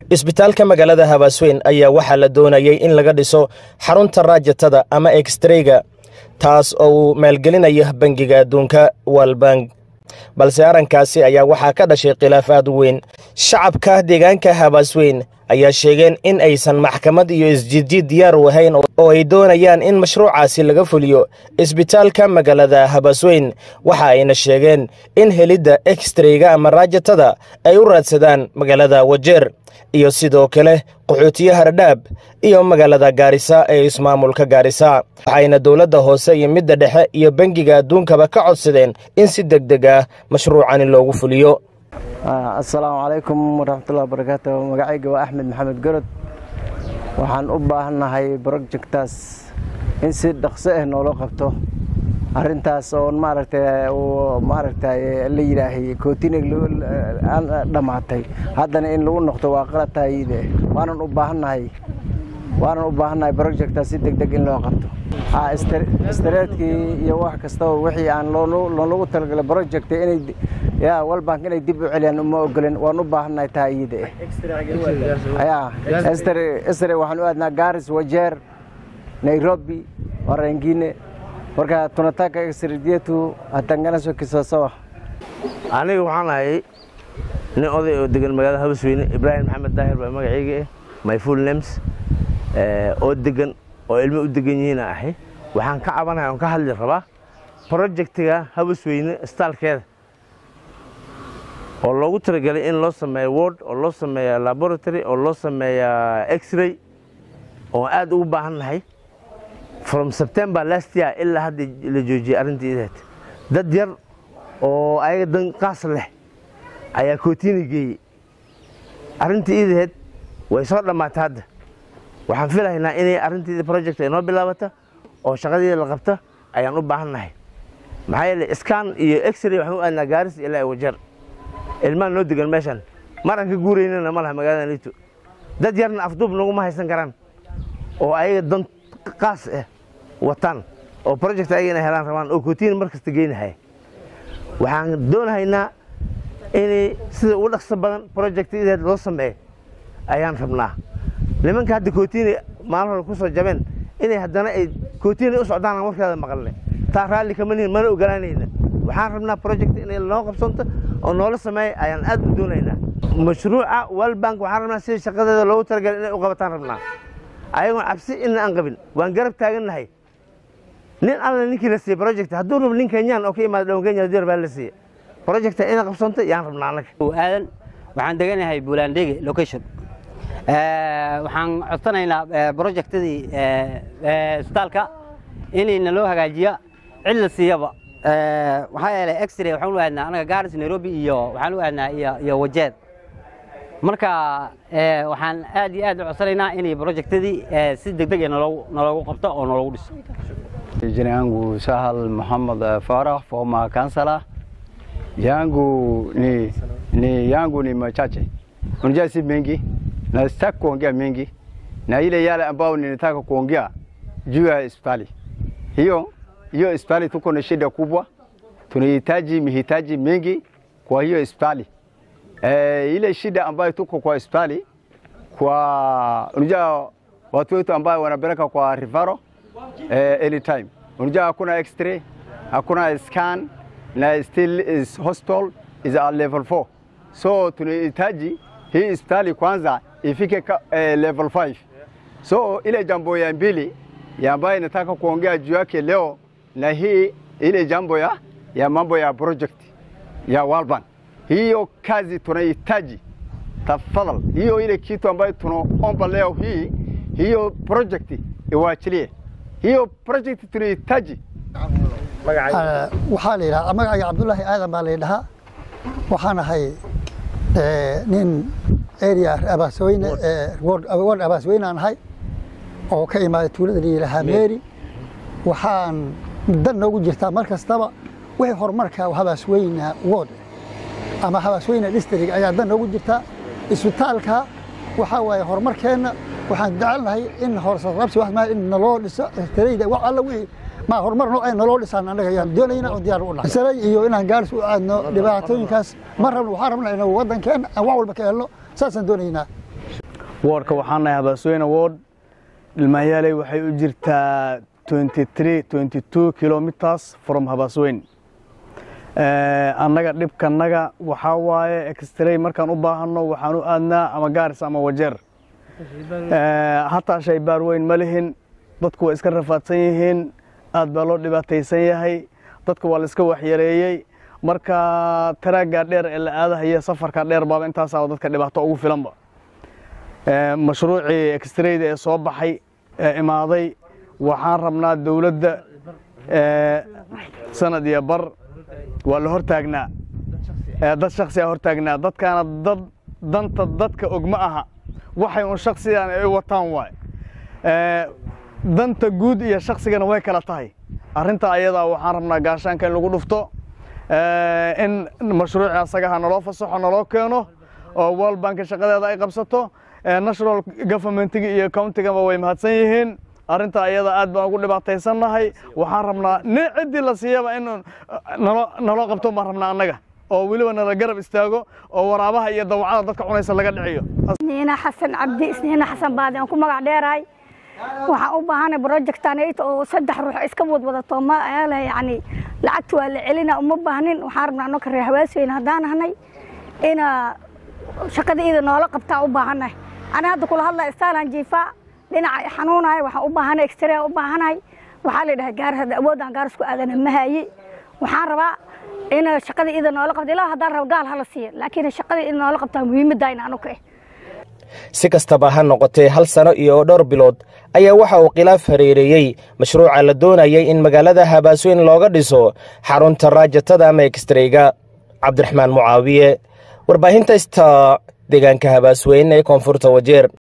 isbitaalka magaalada habaasweyn ayaa waxaa la doonayay in laga dhiso xarunta raajatada ama ekstreyga taas oo uu maalgelinaya bangiga adduunka walbank balse arrinkaasi ayaa waxaa ka dhashay khilaaf aad u weyn shacabka deegaanka habaasweyn ayaa sheegeen in aysan maxkamad iyo isjiidjiid diyaar u ahayn oo ay doonayaan in mashruucaasi laga fuliyo isbitaalka magaalada habaasweyn waxa ayna sheegeen in helidda ekstreyga ama raajatada ay u raadsadaan magaalada wajeer iyo sidoo kale qaxootiye hardhaab iyo magaalada gaarisa ee ismaamulka gaarisa waxayna dowladda hoose iyo midda dhexe iyo bangiga adduunkaba ka codsadeen in si deg deg ah mashruucani loogu fuliyo assalaamu calaykum waraxmatullahi wabarakaatu magacayga waa axmed maxamed gorod waxaan u baahannahay brojectaas in si dhaqso ah noola qabto arintaas oo maaragtay uu maaragtay la yidhaahay kootinig dhammaatay haddana in lagu noqdo waa qalatayide waanan u baahannahay waanan u baahannahay brojectaas si deg deg in loo qabto istareedkii iyo wax kastaba wixii aan loolagu talagalay project inay ya walbank inay dib u celiyaan uma ogolin waan u baahannahay taa iyada ya estre waxaan u aadnaa garis wajeer nairobi warangine marka tunataka extradietu hatanganaso kisasawa aniga waxaan ahay nin oday oo degan magaalada habasweyne ibraahim maxamed daahir baa magacayga ah my full names oo degan oo ilmo u degan yihiin ahay waxaan ka cabanaya oon ka hadli rabaa projectiga habasweyne staalkeeda oo loogu talagelay in loo sameeyo word oo loo sameeya laboratory oo loo sameeya x-ray oo aad ugu baahan nahay from september last year ilaa hadda la joojiyey arrintii ideed dad yar oo ayaga dan qaas leh ayaa kootiini geeyey arrintii ideed way soo dhammaatay hadda waxaan filahaynaa inay arrintii project ay noo bilaabata oo shaqadeeda la qabta ayaan u baahan nahay maxaa yeele scan iyo x-ray waxaan u aadnaa gaaris ilaa wajeer ilmaan noo degan meeshan maraan ka guuraynana ma laha magaalada liito dad yarna afduub naguma haysan karaan oo ayaga dan qaas ah wataan oo project ayaga inay helaan rabaan oo kootiin mar kasta geynahaya waxaan doonahaynaa inay sida ugu dhaqso badan project ideed loo sameeyo ayaan rabnaa nimanka hadda kootiini maalin hore ku soo jabeen inay haddana ay kootiini u socdaan warkeeda maqalne taa raalli kama nihin mana ogolaanayna waxaan rabnaa project inay noo qabsanto oo noola sameeya ayaan aad u doonaynaa mashruuca walbank waxaan rabnaa sida shaqadeeda loogu talagalay inay u qabataan rabnaa ayagoon cabsi ina aan qabin waan garab taagannahay nin alla ninkii la siiyey project hadduu rabo nin kenyaan oo ka imaada dhawan kenya haddii rabaa la siiye projecta inay qabsanto yaan rabnaa annaga aadan waxaan deganahay buulandege location waxaan codsanaynaa projectadii isbitaalka inayna loo hagaajiya cid la siiyaba waxaa yeelay x-ray waxaan u aadnaa anaga garis nairobi iyo waxaan u aadnaa iyo wajeed marka waxaan aad iyo aad u codsanaynaa inay projectadii si deg deg naloogu qabto oo naloogu dhiso Jina yangu Sahal Muhammad Farah, former councillor. Yangu ni, ni yangu ni machache, unajua si mengi na sitaki kuongea mengi, na ile yale ambayo ninataka kuongea juu ya hospitali hiyo hiyo hospitali tuko na shida kubwa, tunahitaji mihitaji mengi kwa hiyo hospitali. E, ile shida ambayo tuko kwa hospitali kwa unajua watu wetu ambao wanapeleka kwa rifaro eh, anytime. Unajua hakuna x-ray, hakuna scan na still is hospital is at level 4. So tunahitaji hii hospitali kwanza ifike ka, eh, level 5. So ile jambo ya mbili ya ambayo nataka kuongea juu yake leo na hii ile jambo ya, ya mambo ya project ya World Bank. Hiyo kazi tunahitaji tafadhali, hiyo ile kitu ambayo tunaomba leo hii, hiyo project iwaachilie hiyo project tunahitaji. waxaa la yidhaha magacayga cabdullaahi aadan baa la yidhahaa waxaan ahay nin area abaasweyne ward abaasweyne aan ahay oo ka imaaday tuulada la yidhaahaa meri waxaan dan noogu jirtaa mar kastaba wixii horumarka habaasweyne ward ama habaasweyne district ayaa dan noogu jirtaa isbitaalka waxaa waaye horumarkeenna waxaan jecelnahay in horsaqabsi wax maa in naloo dhiso tirayda wax alla wixii ma horumar noo ay naloo dhisaan annaga ayaan doonayna oo diyaar u nahay sare iyo inaan gaaris u aadno dhibaatooyinkaas ma rabno waxaan rabnaa inuu waddankeena aan wax walba ka helno saasaan doonaynaa woodka waxaan nahay habaasweyne wood ilmahyaaley waxay u jirtaa kilometers from habaasweyn annaga dhibkanaga waxaa waaye extray markaan u baahanno waxaan u aadnaa ama gaaris ama wajeer hataa shaybaar weyn ma lihin dadku waa iska rafaadsan yihiin aad baa loo dhibaataysan yahay dadka waa la iska waxyareeyey marka taraaggaa dheer ee la aadahaya safarka dheer baaba intaasaa dadka dhibaato ugu filanba mashruucii extrayda ee soo baxay ee imaaday waxaan rabnaa dowladda sanad iyo bar waa la hortaagnaa dad shaksi a hortaagnaa dadkaana dad danta dadka og ma aha waxay un shaksigan ay wataan waay danta guud iyo shaksigana way kala tahay arrinta ayadaa waxaan rabnaa gaashaanka in lagu dhufto in mashruuci asagaha naloo fasaxo naloo keeno oo world bank shaqadeeda ay qabsato national governmentiga iyo countigaba way mahadsan yihiin arrinta ayada aad baan ugu dhibaataysannahay waxaan rabnaa nin ciddii la siiyaba in naloo qabto baan rabnaa annaga oo weliba nala garab istaago oo waraabaha iyo dawacada dadka cunaysa laga dhiciyo isniina xasan cabdi isniina xasan baadi aan ku magac dheerahay waxaan u baahanay projectan oo saddex ruux iska wadwadato ma yani lacagta waa la celina uma baahnin waxaan rabnaa anoo ka reer hawaasweyne haddaan ahnay ina shaqada ida noola qabtaa u baahanay ani hadda kula hadlaa istaalan jiifaa dhinaca xanuunahay waxaan u baahanay extraa u baahanahay waxaa la yidhaha gaar hadda awoodaan gaar isku aadana ma haye waxaan rabaa in shaqada ida noola qabta ilaa haddaan rabo gaal hala siiya laakiin shaqada ida noola qabtaa muhiimadda in anu ka eh si kastaba ha noqotee hal sano iyo dhowr bilood ayaa waxa uu khilaaf hareereeyey mashruuca la doonayay in magaalada habaasweyn looga dhiso xarunta raajatada ama ekstreyga cabdiraxmaan mucaawiye warbaahinta ista deegaanka habaasweyn ee koonfurta wajeer